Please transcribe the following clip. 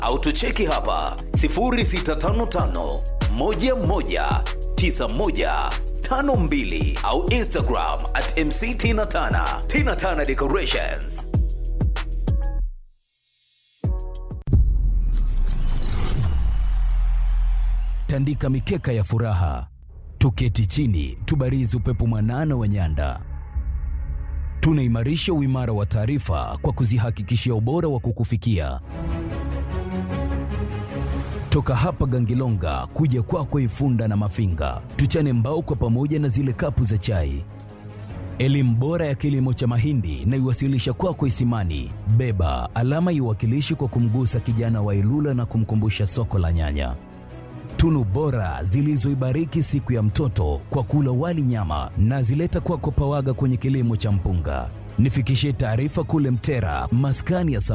au tucheki hapa 0655 11 9152 au Instagram at MC Tina Tana. Tina Tana Decorations. tandika mikeka ya furaha, tuketi chini, tubarizi upepo mwanana wa nyanda. Tunaimarisha uimara wa taarifa kwa kuzihakikishia ubora wa kukufikia. Toka hapa Gangilonga kuja kwako Ifunda na Mafinga, tuchane mbao kwa pamoja na zile kapu za chai. Elimu bora ya kilimo cha mahindi na iwasilisha kwako Isimani. Beba alama iwakilishi kwa kumgusa kijana wa Ilula na kumkumbusha soko la nyanya tunu bora zilizoibariki siku ya mtoto kwa kula wali nyama na zileta kwako Pawaga kwenye kilimo cha mpunga. Nifikishie taarifa kule Mtera, maskani ya